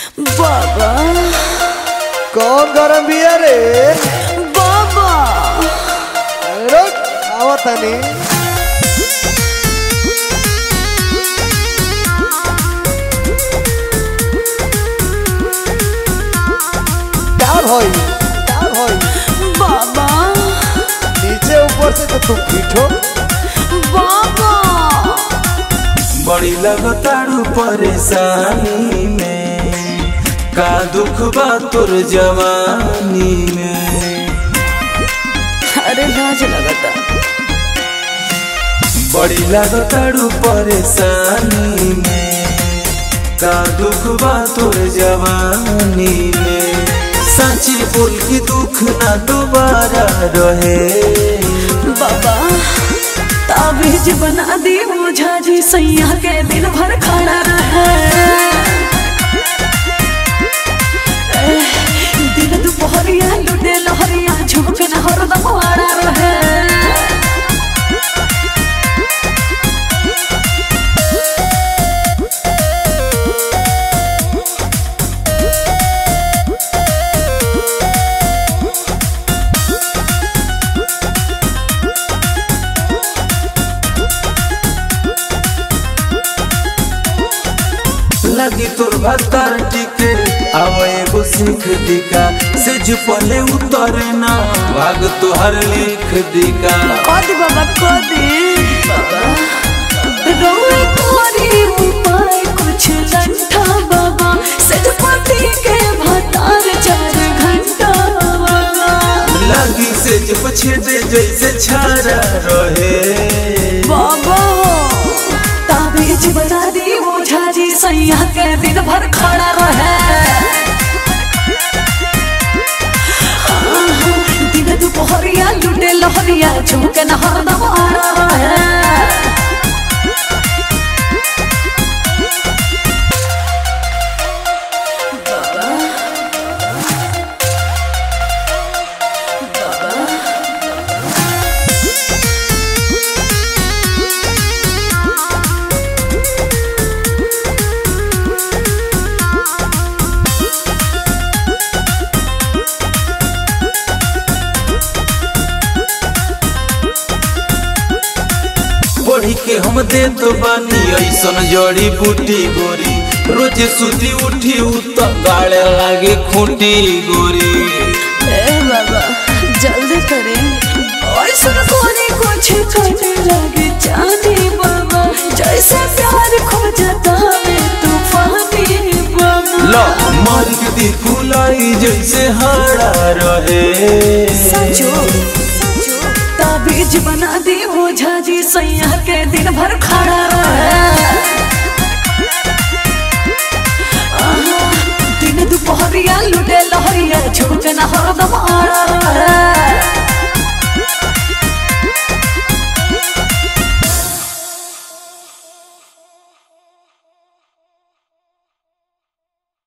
बाबा कौन गरम बिया रे बाबा रुक आवतानी क्या भई क्या भई बाबा नीचे ऊपर से तो तुम पीठो बाबा बड़ी लगतारू परेशानी में का दुख बा तोर जवानी में अरे लाज लगता बड़ी लगतारू परेशानी में का दुख बा तोर जवानी में सच्ची बोल के दुख ना दोबारा रहे बाबा ताबीज बना दी मुझा जी सैया के दिन भर खड़ा रहे एह, दिन दुपहरिया लुटे लहरिया झुमके न हरदम आड़ा रहे लगी तोर भत्तर टिके आवे एगो सीख दिका से पले उतरे ना भाग तोहर लिख दिका कदी बाबा कदी बाबा रोए तोरी उपाय कुछ लंठा बाबा सजपति के भतार चार घंटा बाबा लगी से छेदे जैसे छारा रहे बाबा ताबीज बना दी ओझा जी सैया के दिन भर खड़ा रहे आहा, दिन दुपहरिया लुटे लहरिया झुमके न हरदम आड़ा रहे पढ़ी के हम दे तो बानी ऐसन जड़ी बूटी गोरी रोज सुती उठी उत गाड़े लागे खूंटी गोरी ए बाबा जल्दी करें और सुन कोने कुछ करने लगे जाने बाबा जैसे प्यार खो जाता है तूफानी बाबा लो मार के दी फुलाई जैसे हारा रहे सचो ताबीज बना दी ओझा जी सैया के दिन भर खड़ा रहे आहा, दिन दुपहरिया लुटे लहरिया झुमके न हरदम आड़ा